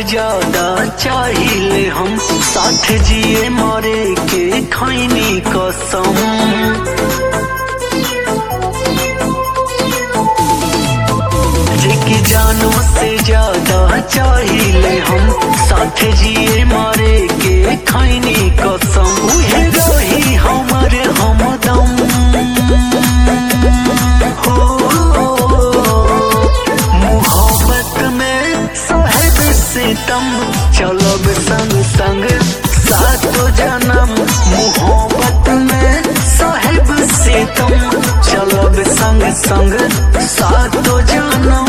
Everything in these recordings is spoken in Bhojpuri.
ज्यादा चाहिए हम साथ जिए मरे के खैनी कसम जेकी जानो से ज्यादा चाहिए हम साथ जिए मरे के खैनी कसम उहे रही हमर हमदम हो मोहब्बत में साहेब सितम चलब संग संग सातो जन्म मोहब्बत में साहेब सितम चलब संग संग सातो जन्म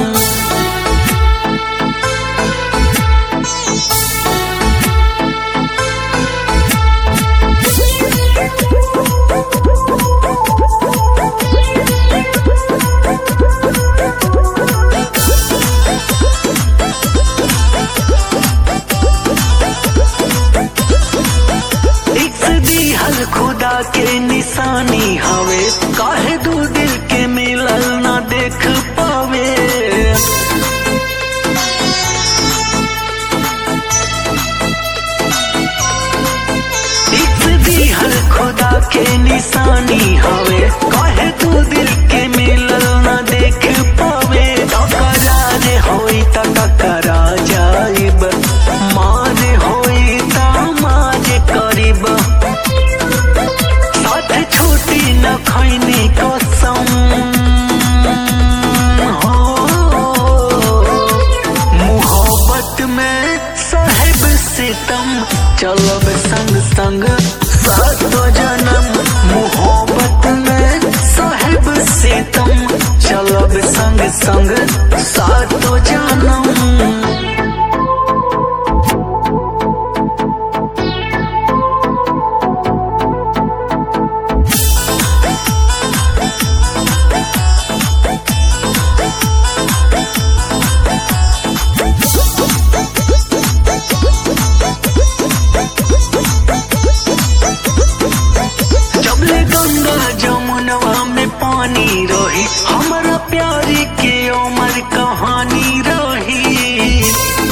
इस दिहल खुदा के निशानी हवे काहे दू दिल के मिलल ना देख पावे इस दिहल खुदा के निशानी हवे काहे दू दिल के मिलल ना देख पावे टकरा जे होई त टकरा जाइब मारे होई त मारे करीब साथ छूटी न खैनी कसम हो मोहब्बत में साहेब सितम चलब संग संग सातो जन्म मोहब्बत में साहेब सितम चलब संग संग सातो जन्म जबले गंगा जमुनवा में पानी रही हमारा प्यारी के उमर कहानी रही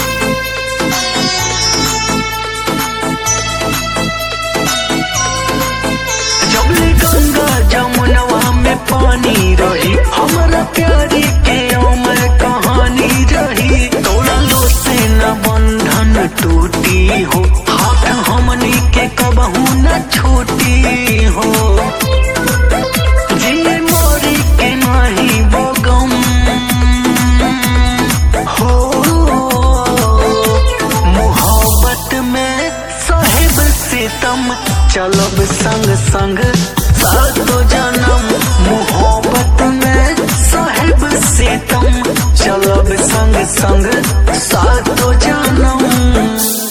जबले गंगा जमुनवा में पानी रही हमारा प्यारी के उमर कहानी रही तोड़ा लो से न बंधन टूटी हो हाथ हमनी के कबहू न छूटी हो जिए मोरी के नाही बगम हो मोहब्बत में साहेब सितम चलब संग संग सातो जन्म मोहब्बत में साहेब सितम चलब संग संग सातो जन्म